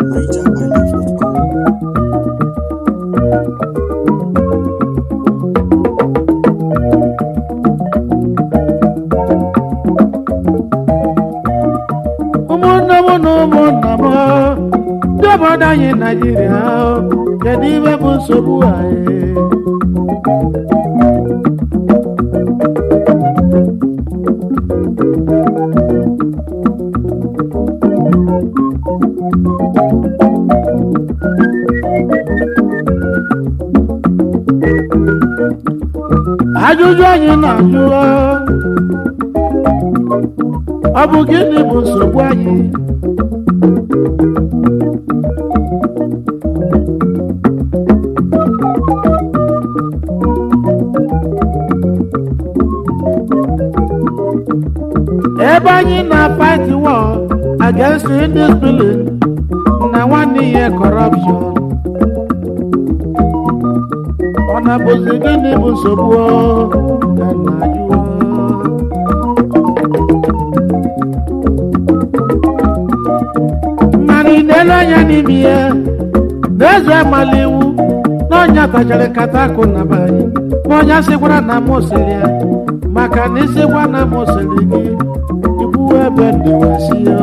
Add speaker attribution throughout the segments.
Speaker 1: NigerIsland.com.
Speaker 2: ụmụnne m na ụmụnna m ndị obodo anyị naijiria kedu ibe bụ nsogbu anyị ajụjụ anyị na-ajụ ọ bụ gịnị bụ nsogbu anyị ebe anyị na-fight war against indiscipline na nwanne ihe corruption ọ na-bụzi gịnị bụ nsogbu ọ? ka m na-ajụ ọ? mmanụ ị na-ele anya n'ime ya n'eze amala iwu na ọnya tachara nkata akụ na be anyị ma ọnya sịkwara na m sịrị ya maka na ịsịkwa na m sịrị gị ikwu ebe ndịwasi ya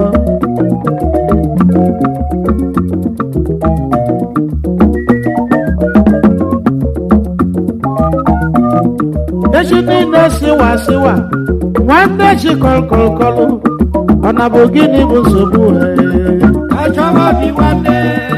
Speaker 2: echi niile siwa siwa nwanne chi kọlkọlkọlụ ọ na bụ gịnị bụ nsogbu ee?
Speaker 3: Achọba bi nwanne.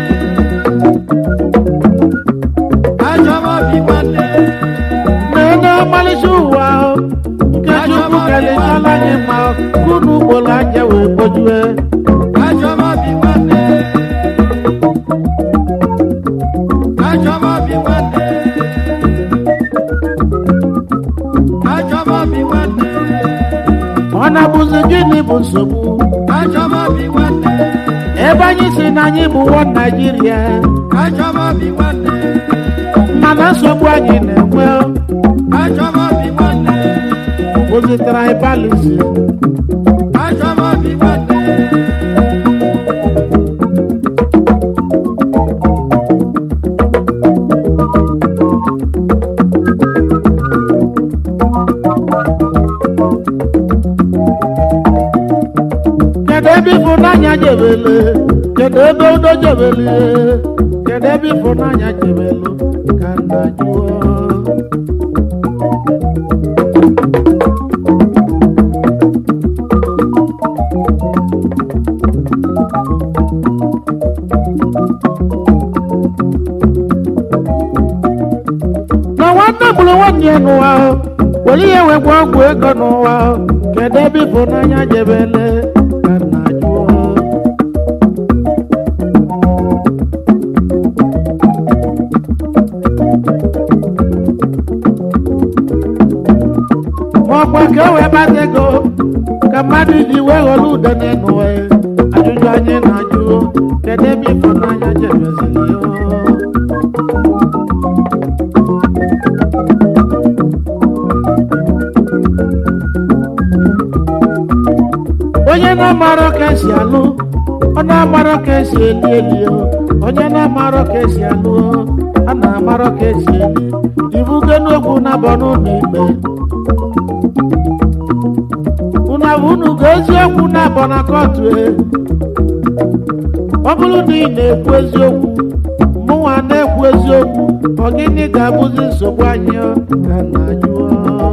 Speaker 3: Achọba bi nwanne.
Speaker 2: na-enye ọmalịcha ụwa ahụ nke chukwu kelechala anyị ma kunu ugboro anya wee kpojue
Speaker 3: Achọba bi nwanne. Achọba bi nwanne. Achọba bi nwanne.
Speaker 2: ọ na-abụzi gịnị bụ nsogbu
Speaker 3: Achọba bi nwanne.
Speaker 2: ebe anyị si na anyị bụ nwa naijiria
Speaker 3: Achọba bi nwanne.
Speaker 2: mana nsogbu anyị na-enwe
Speaker 3: Achọba bi nwanne.
Speaker 2: bụzi tribalism
Speaker 3: Achọba bi nwanne.
Speaker 2: kedu ebe ịfụnanya jebele kedu ebe udo jebele kedu ebe ịfụnanya jebelu ka nna jụọ na nwanne gburu nwanne ya n'ụwa ahụ were ihe wee gwa ọgwụ ego n'ụwa ahụ kedu ebe ịfụnanya jebele ka nna jụọ ma ọkwa ka e wee gbata ego ka mmadụ ji wee ghọrọ ude n'ụwa ya ajụjụ anyị na-ajụ kedu ebe ịfụnanya jebeziri ya onye na-amarọ ka esi alụ ọ na-amarọ ka esi eli eli o. onye na-amarọ ka esi alụ o, a na-amarọ ka esi eli ibugo n'okwu na-abọ n'ụlọ ikpe unu abụ unu ga eziokwu na-abọ na kọtụ e ọ bụrụ na ị na-ekwu eziokwu mụnwa na-ekwu eziokwu ọ gịnị ga-abụzi nsogbu anyị ọ? ka na jụọ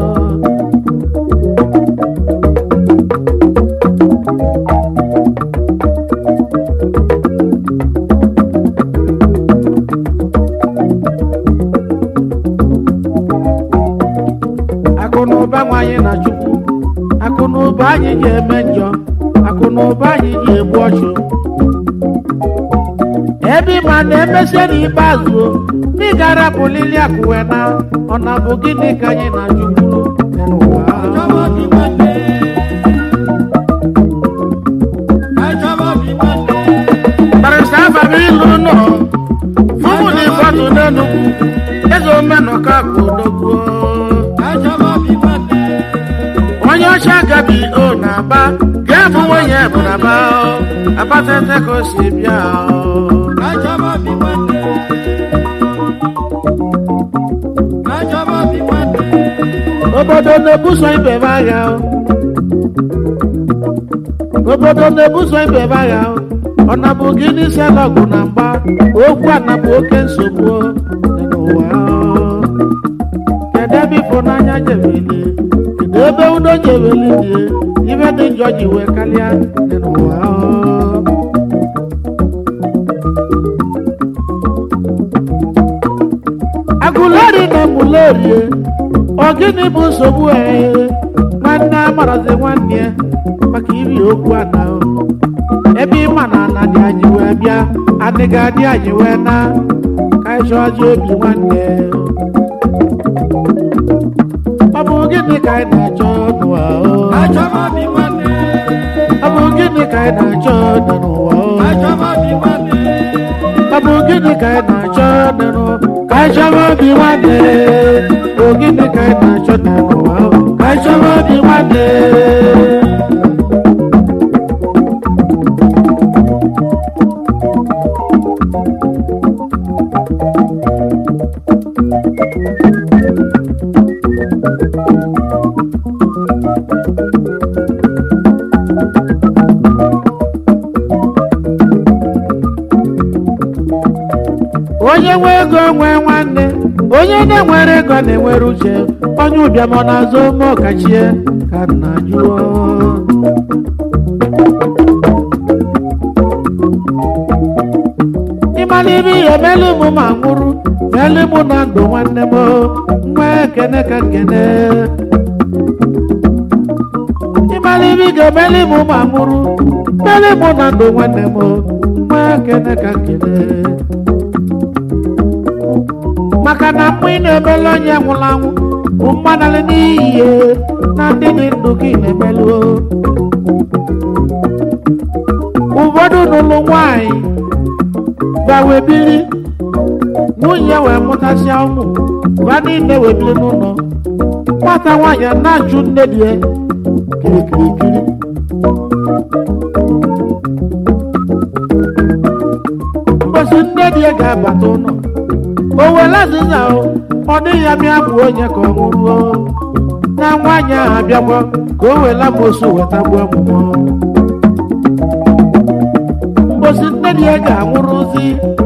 Speaker 2: akụ na ụba nwanyị na chukwu akụ na ụba anyị ga-eme njọ akụ na ụba anyị ga-egbu ọchụ ebe ịma na emesie n'ikpeazụ o, na ị ga-arapụlili akụwe na ọ na bụ gịnị ka anyị na chukwu n'ụwa
Speaker 3: Achọba bi nwanne. Achọba bi nwanne.
Speaker 2: barịsta abalị ilu nọ fụmụ na ịfọdụ n'enugwu eze omenụka ka odogbuo
Speaker 3: Achọba bi nwanne.
Speaker 2: onye ọcha gabi o na-aba ga-abụ nwunye bụ na aba o abatete ka o si bịa o
Speaker 3: Kachọba obi nwanne. Kachọba obi nwanne.
Speaker 2: obodo na-ebuso ibe ebe agha o obodo na-ebuso ibe ebe agha o ọ nabụ gị n'isi alọgụ na mgba okwu anabụ oke nsogbu o dị n'ụwa o kedu ebe ịfụnanya jebeli kedu ebe udo jebeli dị ibe dị njọ ji wee karịa dị n'ụwa o agụleri na emulerie ọ gịnị bụ nsogbu ee nwanne amarazi nwanne ya maka iri okwu ana o. ebe ịma na ana dị anyị wee bịa adịghị adị anyị wee na ka anyị chọọzi obi nwanne o. ọ bụ gịnị ka anyị na-achọ n'ụwa o?
Speaker 3: Kachọba obi nwanne.
Speaker 2: ọ bụ gịnị ka anyị na-achọ dị n'ụwa o?
Speaker 3: Kachọba obi nwanne.
Speaker 2: ọ bụ gịnị ka anyị na-achọ dị n'ụwa ka anyị chọba obi nwanne o gịnị ka anyị na-achọ dị n'ụwa o? ka anyị chọba obi nwanne onye nwe ego nwee nwanne onye na-enwere ego na-enwere uche onye ụbịam ọ na-azụ ome ọkachie ka nna jụọ ịmara ibe ihe melu mụ ma nwụrụ melu mụ na ndụ nwanne m nwa ekene ka nkene ịmara ibe ị ga-emeli mụ ma nwụrụ melu mụ na ndụ nwanne m nwa ekene ka nkene maka na mgbe ị na-emelu onye nwụrụ anwụ bụ mmanalị n'iyi na ndị dị ndụ gị na-emelu ụfọdụ n'ụlọ nwanyị gawebiri nwunye wee mụtasịa ụmụ ba niile webiri n'ụlọ nwata nwaanyị a na-ajụ nne di ya kirikirikiri mbosi nne di ya ga-abata ụlọ o were azịza o ọ dịghị ya mịa bụ onye ka ọ nwụruo na nwaanyị ahụ abịakwa ka o were amosu weta gbuo ọmụmụ mbosi nne di ya ga-anwụrụzi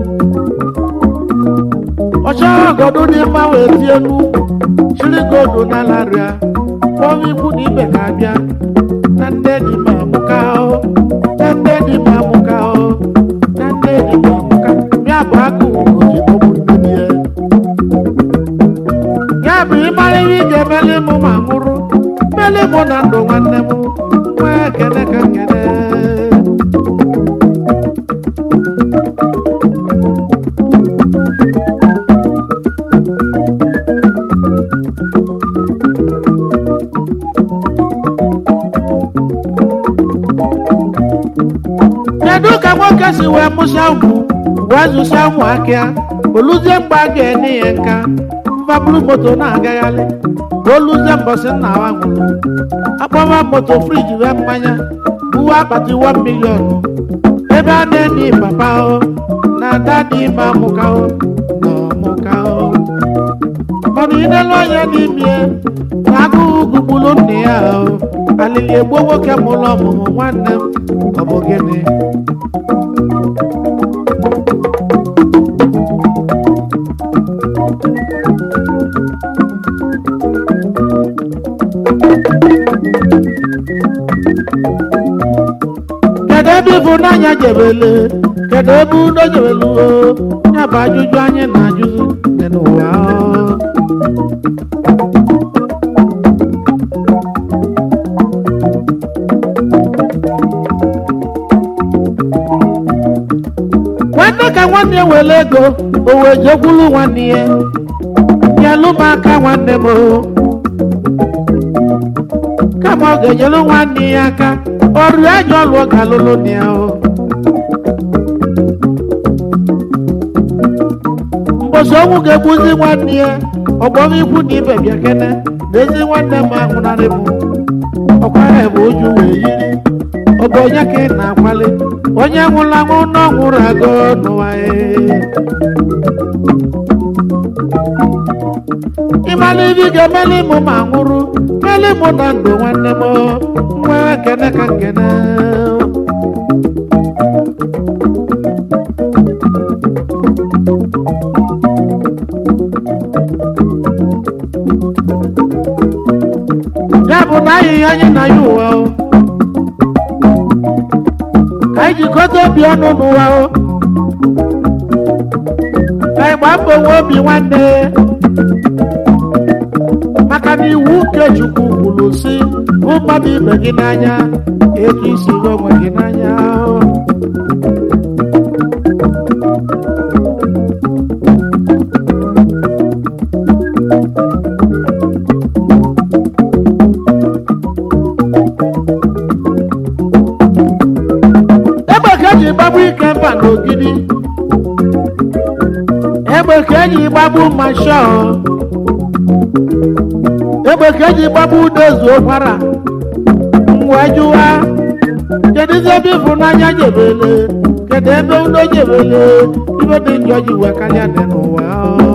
Speaker 2: ọchọghị ọgọdụ dị mma wee tie n'ukwu chiri godu n'alarịa kpọọ ikwu na ibe ka abịa na nne di ma amụka o na nne di ma amụka o na nne di ma amụka ya bụ agụ ugoji ọbụ nne di ya ya bụ ịmara ihe ị ga-emeli mụ ma nwụrụ meli mụ na ndụ nwanne m nwee ekene ka nkene kedu ka nwoke si wee mụsịa ụmụ wee zụsịa ụmụ akịa oluzie mgbe a ga-enye ya nka mfabulu moto na-agagharị ka oluzie mbọsị nna wa nwụrụ akpọwa moto friji wee mmanya uwe akpati 1 milion ebe a na-enye papa o na ada dị ime amụka o na ọmụka o mana inelu anya n'ime na agụụ gugburu nne ya o alili egbuo nwoke mụrụ ọmụmụ nwanne m ọ bụ gịnị kedu ebe ịfụnanya jebele kedu ebe udo jebelu o ya bụ ajụjụ anyị na-ajụzi dị n'ụwa o. nwanne ka nwanne ya were ego o wee jekwuru nwanne ya nyelụ m aka nwanne m o. kama ọ ga-enyelu nwanne ya aka ọrụ ajọ ọlụ ọ ga-alụlụ na ya o mbosi ọnwụ ga-egbuzi nwanne ya ọgbọrọ ikwu na ibe bịa kene na ezi nwanne m ahụnarị m ọkwara bụ oju wee yiri ọ bụ onye ka ị na-akwali onye nwụrụ anwụ na ọ nwụrụ agụ n'ụwa ee. ịmala ibi ga-emeli mụ ma nwụrụ meli mụ na ndụ nwanne m nwee kene ka nkene ya bụ na anyị anyị na ya ụwa o ka anyị jikọta obi ọnụ n'ụwa o ka anyị gbaa mbọ nwe obi nwanne maka na iwu nke Chukwu kwuru si hụ mmadụ ibe gị n'anya etu isi hụ onwe gị n'anya egbe ka eji gbagbu ike mba n'ogidi egbe ka eji gbagbu mashọ egbe ka eji gbagbu udezu ụkwara wee jụwa kedụzi ebe ịfụnanya jebele kedu ebe udo jebele ibe dị njọ ji wee karịa dị n'ụwa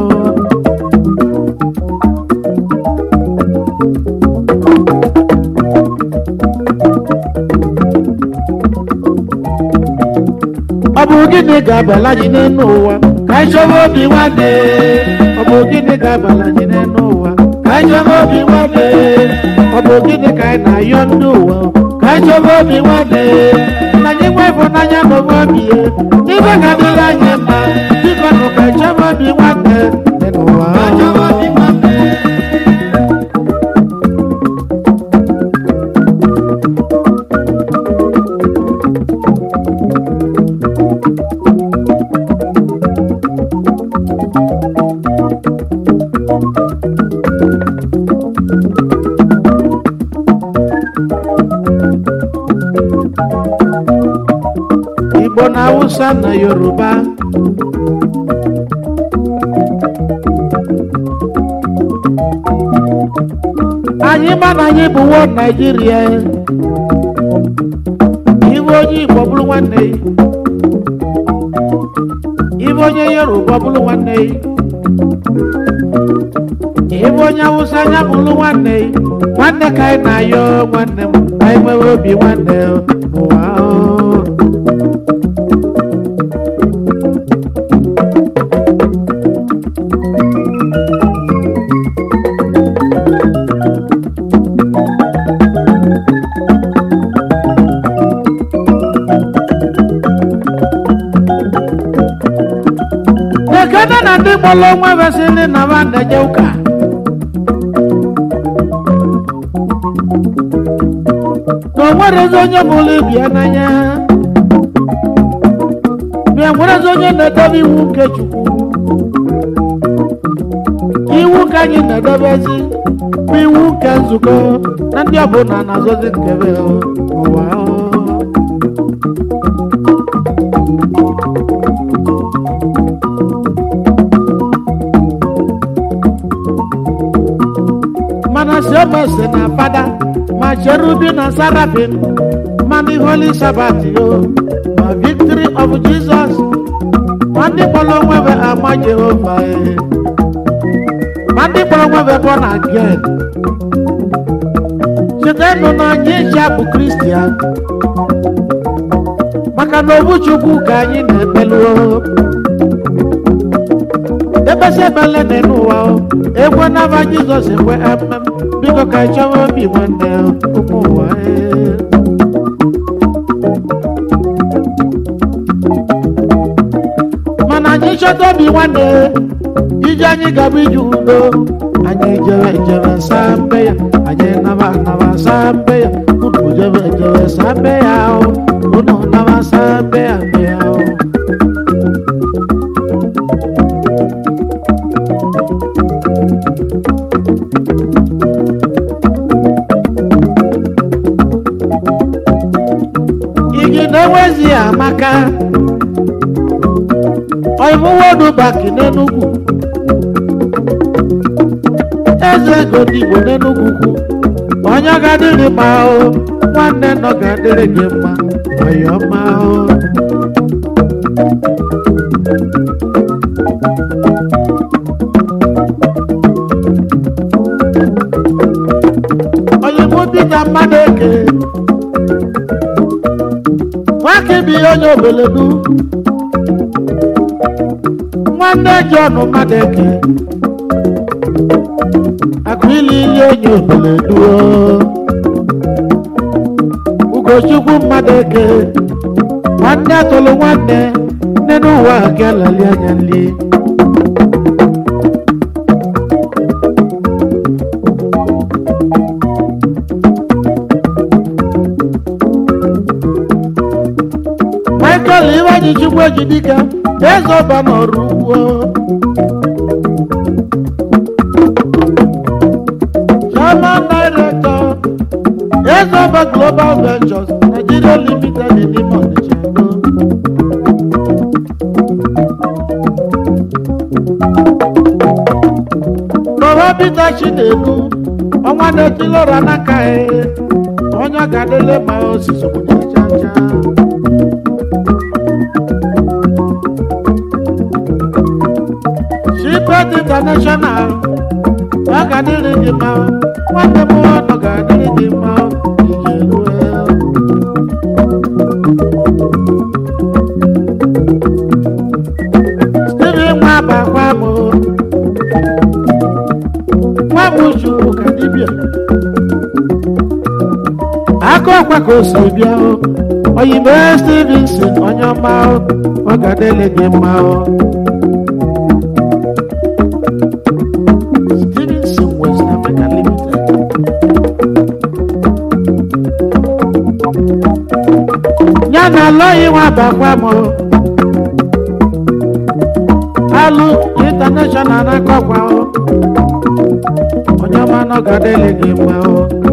Speaker 2: ọ bụ gịnị ga-abala anyị n'elu ụwa ka anyị chọba obi nwanne ọ bụ gịnị ga-abala anyị n'elu ụwa ka anyị chọba obi nwanne ọ bụ gịnị ka anyị na-ayọ ndị ụwa ka anyị chọba obi nwanne na anyị nwe ịfụnanya n'onwe obi ya ibe ga-adịrị anyị mma biko nụ ka anyị chọba obi nwanne dị n'ụwa
Speaker 3: Achọba obi nwanne.
Speaker 2: Igbo na Hausa na Yoruba anyị ma na anyị bụ wo Naijiria ibe onye Igbo bụrụ nwanne ya ibe onye Yoruba bụrụ nwanne ya ibe onye Hausa anya bụrụ nwanne ya nwanne ka anyị na-ayọ nwanne m ka anyị nwere obi nwanne n'ụwa ahụ. ekene na ndị mụrụ onwe vesịrị na ba na-eje ụka na o nwerezi onye mụrụ ibia n'anya bịa nwerezi onye na-edebe iwu nke chukwu iwu ka anyị na-edebezi bụ iwu nke nzukọ na ndị ọbụla na-azọzi nkebe ụwa mana siomese na fada ma cherubi na sarafin ma ndị holy sabat yo ma victory of jesus ma ndị kpọrọ onwebe ama jehova eh. ma ndị kpọrọ onwebe born again chetanụ na anyị eji abụ kristian maka na obu chukwu ka anyị na-ekpelu ebesi ebele dị n'ụwa o ekwe n'aba jizọs ekwe emem biko ka anyị chọwa obi nwanne ụmụ ụwa ee. mana anyị chọta obi nwanne ije anyị gaba ije udo anyị jere jere saa mbe ya anyị naba naba saa mbe ya unu jere jere saa mbe ya o unu naba saa mbe ya mbe ya o igi na-enwezi amaka oimuwodu baki n'enugwu eze ego ndị igbo n'enugwu kwu onye ga-adịrị mma o nwanne nọ ga-adịrị gị mma ọyọma o. oyimbo Peter Madeke nwake bi onye obeledu nwanne John Madeke akụili ili onye obeledu o. Ugochukwu Madeke nwanne tụrụ nwanne nne n'ụwa ga-alali anya nli Michael Iwaji Chukwu Ejidika eze ọba n'ọrụ ugbo Chairman Director Ezoba Global Ventures Nigeria Limited in Imo Onitsha Ego. Baba Peter Chinedu ọnwa na-etilora n'aka ya onye ga-adịle ma osisi obodo ncha ncha Shipet International ọ ga-adịrị gị mma nwanne m ọnụ ga-adịrị gị mma ije rue Steven nwa bakwa m nwa m chukwu ka dibịa aka ọkwa ka o si bịa o oyibo Stevenson onye ọma o ọ ga-adịrị gị mma o Stevenson West Africa Limited. Ya na alọghị nwa bakwa m alụ international na-akọkwa o onye ọma nọ ga-adịlị gị mma o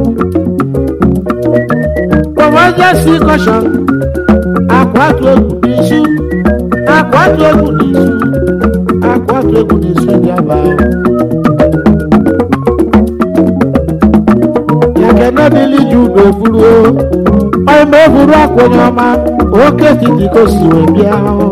Speaker 2: kọmọjesi kọshọn akwatu egwu n'isu akwatu egwu n'isu akwatu egwu n'isu dị aba o ekene dịlị ji ube buru o ọma eburu akwa onye ọma oke titi ka o si wee bịa o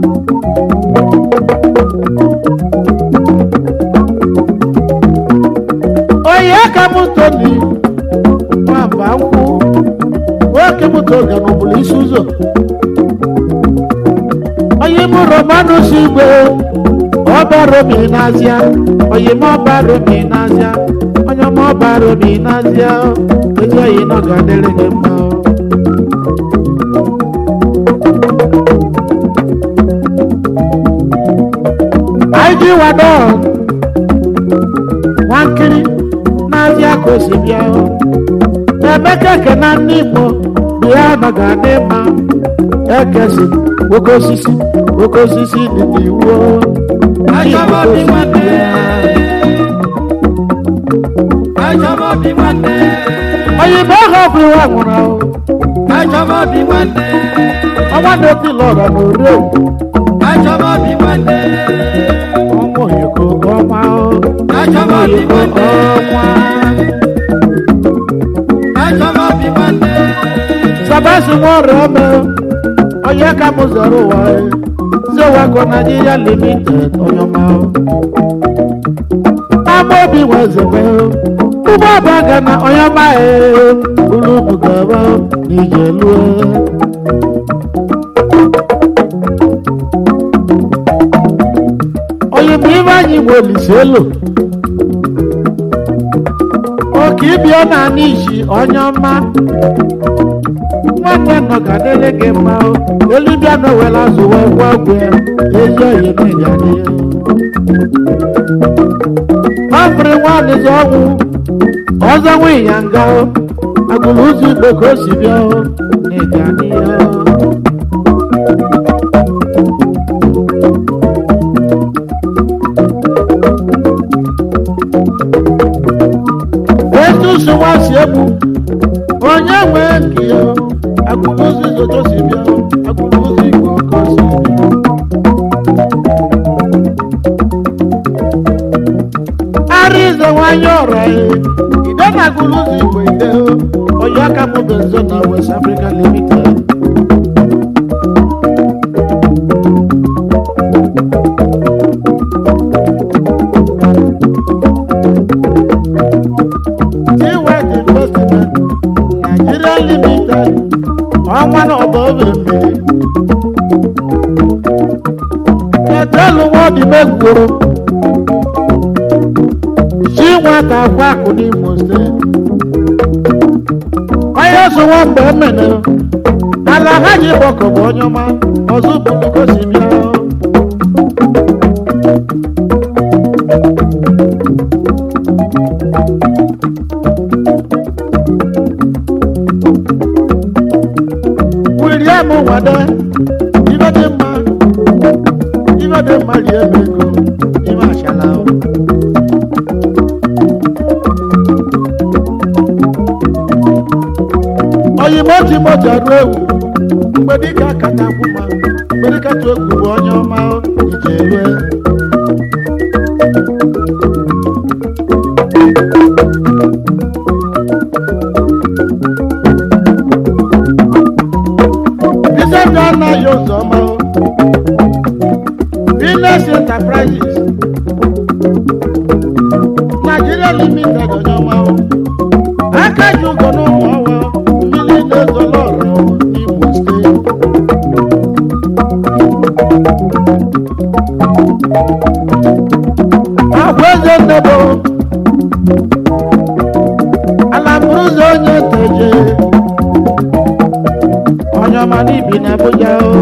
Speaker 2: onye ka m toni nwamba nkwụ nwoke m toga n'ụbụrụ isi ụzọ onye m romanus igwe ọba romi n'azịa onye m ọba romi n'azịa onye m ọba romi n'azịa ezi oyi nọ ga-adịrị gị mma o. anyị ji wado nwankiri n'azịa ka o si bịa o. emeka ekena ndị igbo bịa nọ ga-adị mma ekesi oke osisi oke osisi dị n'iwu o. Ndị Igbo
Speaker 3: Achọba
Speaker 2: ka o
Speaker 3: bi
Speaker 2: si
Speaker 3: nwanne.
Speaker 2: bịa.
Speaker 3: Achọba bi nwanne.
Speaker 2: oyibo ahụ ọ bụ iwe nwụrụ ahụ
Speaker 3: Achọba bi nwanne.
Speaker 2: ọnwa na-eti lọra na orie
Speaker 3: Achọba bi nwanne.
Speaker 2: ọnwa oyoko ọnwa o.
Speaker 3: Achọba bi
Speaker 2: oyoko
Speaker 3: nwanne.
Speaker 2: ọnwa
Speaker 3: Achọba bi nwanne.
Speaker 2: sabasi nwa ọrịa ome onye ka m zọrọ ụwa e. zewago Nigeria limited onye ọma o. ama obi nwezebe ụgbọ ọba ga na onye ọma e ulu bugaba n'ije lue onye bụ ibe anyị bụ olise elu oke ịbịa na anị isi onye ọma nwanne nọ ga dịrị gị mma o elibịa na owere azụ wee gwa ọgwụ ya ezi oyi n'ịga dị ọfụrụ nwadịzi ọnwụ ọzọ nwe ya nga o agụrụ ụzọ igbo ka o si bịa o n'ịga dị ya etu ụsụnwa si egbu onye nwee nke ya agụrụ ụzọ izoto si bịa o agụrụ ụzọ igbo ka o si bịa ara ize nwanyị ọra ya ide na agụrụ ụzọ igbo ide o onye aka m bụ nzo na west africa limited ọnwa na ọba obe mmiri etelu nwa ọdị megwuru si nwata akwa akụ n'imo steeti onye so nwa mgbe emene ala ha ji gbọkọ bụ onye ọma ọzọ bụrụ gosi bịa William Wade ibe dị mma ibe dị mma rie m ego ime achala o. oyimo timoti ọdụ ewu mgbe dịka kacha kwụ ma mgbe dịka tụ egwu bụ onye ọma o, ije elue Iṣẹ́ anaghị ụzọ ọma o. Business Enterprises Nigeria Limited onye ọma o. Aka ji ụgọ n'ụmụ ọwa mmiri na-ezolo ọra o n'Imo steeti. Agwa eze nnebo ala bụrụ ụzọ onye teje onye ọma n'ibi na Abuja o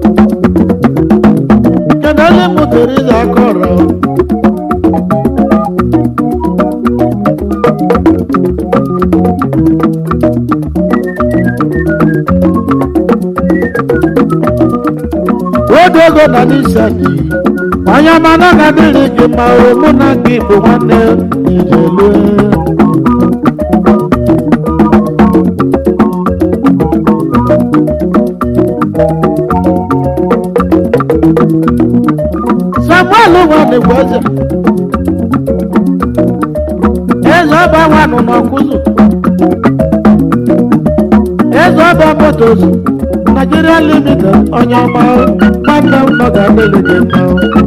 Speaker 2: kedu onye mụtara ịza aka ọrụ oge ego na n'isa n'iyi onye ọma na ga dịrị gị ma o mụ na gị bụ nwanne ijelu samuel nwanne bụ eze eze ọba nwanụ n'ọkụzụ eze ọba motos nigeria limited onye ọma nwanne m nọ ga-adịrị gị mma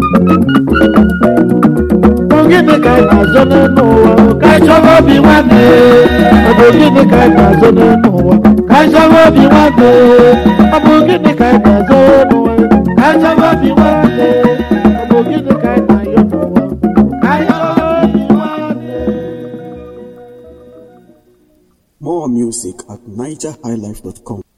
Speaker 2: bụ gịnị ka anyị na-azọ n'elu ụwa ka anyị chọrọ obi nwanne ọ bụ gịnị ka anyị na-azọ n'elu ụwa ka anyị chọrọ obi nwanne ọ bụ gịnị ka anyị na-azọ n'ụwa ka anyị chọrọ obi nwanne ọ bụ gịnị ka anyị na-ayọ n'ụwa ka anyị chọrọ obi nwanne
Speaker 1: More music at nigerhighlife.com.